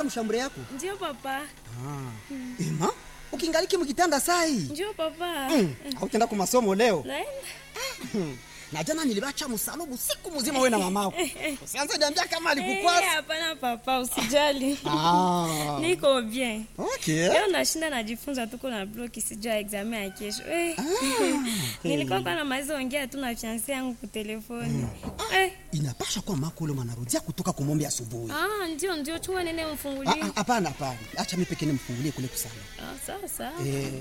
mshambure yako Ndio papa. ema ukingaliki mkitanda sai Ndio papa. mm. autenda ku masomo leo Naenda. na jana nilibacha msalubu siku mzima wewe na mamako usianze niambia kama Eh, alikukwasa hapana papa, usijali. ah. Niko bien. okay. Leo nashinda najifunza tuko na bloki sijua examen ya kesho. Eh. Nilikuwa kwa na maizo ongea tu na fiancé yangu kwa telefoni. Eh. inapasha kuwa mako ule mwanarudia kutoka kumombe asubuhi Ah, ndio ndio chua nene Ah, mfungulie. ah, hapana hapana acha mi pekee nimfungulie kule kusana Ah, sawa sawa. eh.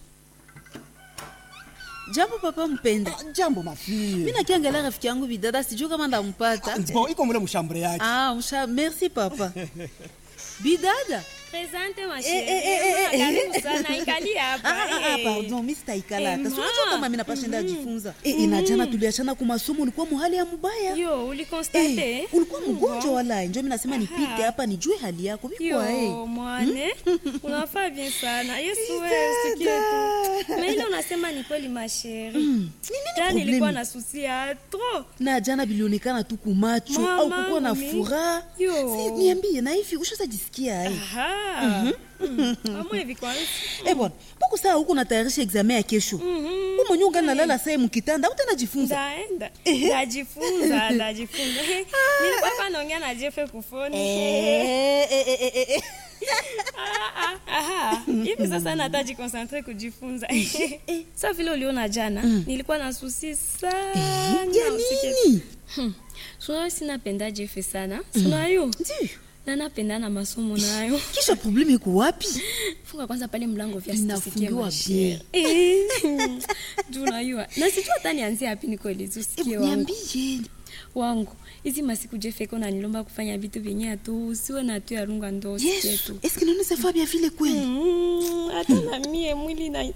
jambo papa mpenda ah, jambo mafie mi nakiangalia rafiki yangu bidada sijuu kama ndampata bo iko mule mshambure yake ah, msha merci papa bidada Presente ma Eh, eh, eh, eh, chérie. eh. Karibu sana ikali hapa. Ah, ah, ah, eh. pardon mi sitaikalata Eh, sinajua ma. kama mi napashenda ajifunza Eh, eh, na jana tuliachana kwa masomo ulikuwa muhali ya mubaya Yo, ulikonstate? Eh, ulikuwa mgonjwa wala njo mi nasema nipite hapa nijue hali yako vikwa Yo, mwane unafaa bien sana yesu wewe usikie tu na ile unasema ni kweli masheri jana problemi? nilikuwa na susi ya tro na jana bilionekana tu kumacho Mama, au kukuwa na mi- furaha Yo. Si, niambie na hivi ushazajisikia ai amwe hivi kwanza Eh bwana, mbona saa huko natayarisha examen ya kesho? Wewe mwenyewe ungali nalala saa mkitanda, utanajifunza. ndaenda ndajifunza ndajifunza nilikuwa hapa naongea na jefe kufoni Eh, eh, eh, eh, eh. Ah, ah, aha. hivi sasa nata jikonsentre kujifunza sa vile uliona jana nilikuwa na susi sana Ya usikie nini? sunayo sinapenda jefe sana sunayo Ndiyo. na napenda na masomo nayo Kisha probleme iko wapi? funga kwanza pale mlango vya Inafungiwa bien. juu unajua na sijua hata nianzie hapi nikoelezi Eh, usikie wangu Niambie. wangu hizi masiku jefeko nanilomba kufanya vitu vyenye atu usiwe na tu yarunga ndo usikie Yesu, tu est-ce que nous savons bien vile kweli? Mm, hata na mie mwili nait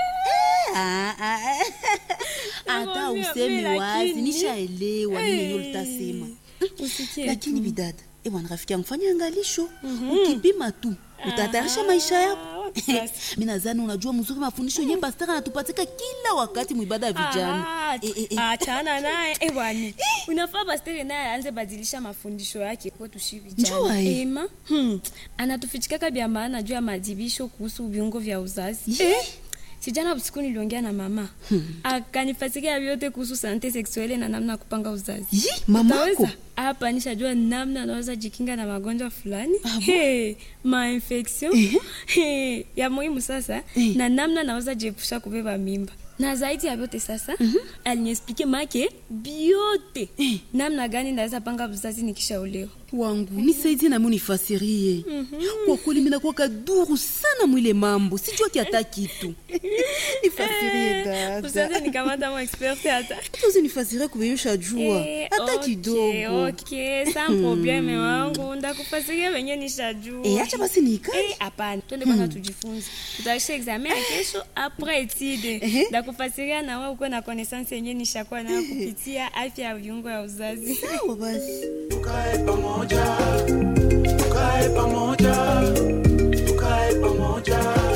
Ah, ah, ah. Hata Nakwambia, useme mimi wazi, lakini- nishaelewa nini Eh, hiyo utasema. usikie Lakini bidada, eh bwana rafiki yangu fanya angalisho. Ukipima tu, utatayarisha maisha yako. Ah, wapi sasa? mi nadhani unajua mzuri mafundisho yenye pastaka anatupatika kila wakati mwibada ya vijana Ah, Eh, eh, eh. achana naye eh, bwana unafaa pastere naye aanze badilisha mafundisho yake kwetu shi Njua, vijana eh. ema hmm. anatufichikaka vya maana juu ya madibisho kuhusu viungo vya uzazi Ye. sijana usiku niliongea na mama akanifasikia vyote kuhusu sante seksuele na namna ya kupanga uzazi Yi, mamako Utaweza? hapa nishajua namna anaweza jikinga na magonjwa fulani hey, mainfection hey, ya muhimu sasa Eh. na namna naweza jiepusha kubeba mimba na zaidi ya vyote sasa aliniexplike make biote namna gani naweza panga uzazi nikishaolewa wangu nisaidie nami unifasirie kwa kweli minakuwa kaduru sana mwile mambo sijua kiata kitu nifasirie usaze dada nikamata mo expert hata tuzi nifasirie kubeyusha jua Eh, hata okay, kidogo okay, sans probleme wangu ndakufasiria venye nishajua Eh, acha basi niikae Eh, hapana twende kwanza tujifunze tutaisha examen ya kesho apres etide ndakufasiria na wewe ukuwe na connaissance yenye nishakuwa nayo kupitia afya ya viungo ya uzazi sawa basi tukae pamoja tukae pamoja tukae pamoja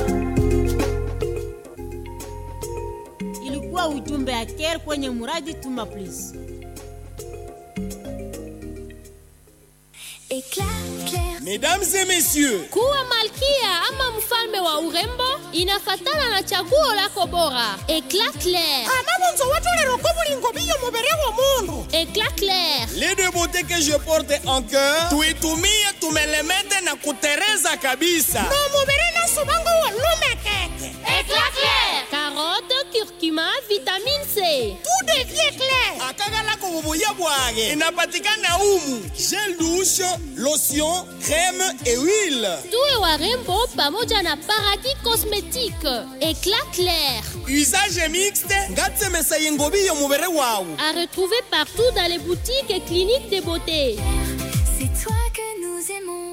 ilikuwa ujumbe ya care kwenye muradi tuma please Éclat clair. Mesdames et messieurs, kuwa malkia ama mfalme wa urembo inafatana na chaguo lako bora eclat clair anabonzo watolero ko bulingo biyo mubere wa mundu eclat clair les deux beautés que je porte en cœur, tuitumie tumelemete na kutereza kabisa. mubere naso bango wa lume keke eclat clair carotte curcuma vitamine c tout devient clair akagala kububuya bwage inapatikana umu gel douche lotion crème et huile tuwe warembo pamoja na paradis cosmétique eclat clair usage mixte ngatsemesa yengobiyo mubere wawu à retrouver partout dans les boutiques et cliniques de beauté C'est toi que nous aimons.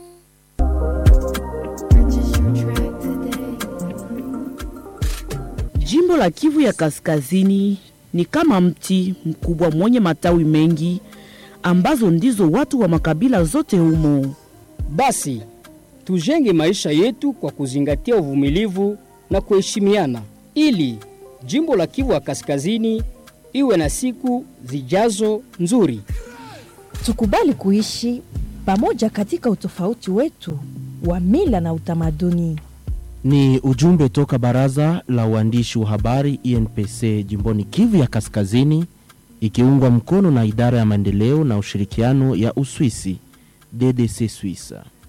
Jimbo la Kivu ya Kaskazini ni kama mti mkubwa mwenye matawi mengi ambazo ndizo watu wa makabila zote humo. Basi tujenge maisha yetu kwa kuzingatia uvumilivu na kuheshimiana, ili jimbo la Kivu ya Kaskazini iwe na siku zijazo nzuri. Tukubali kuishi pamoja katika utofauti wetu wa mila na utamaduni. Ni ujumbe toka baraza la uandishi wa habari INPC jimboni Kivu ya Kaskazini, ikiungwa mkono na idara ya maendeleo na ushirikiano ya Uswisi DDC Swissa.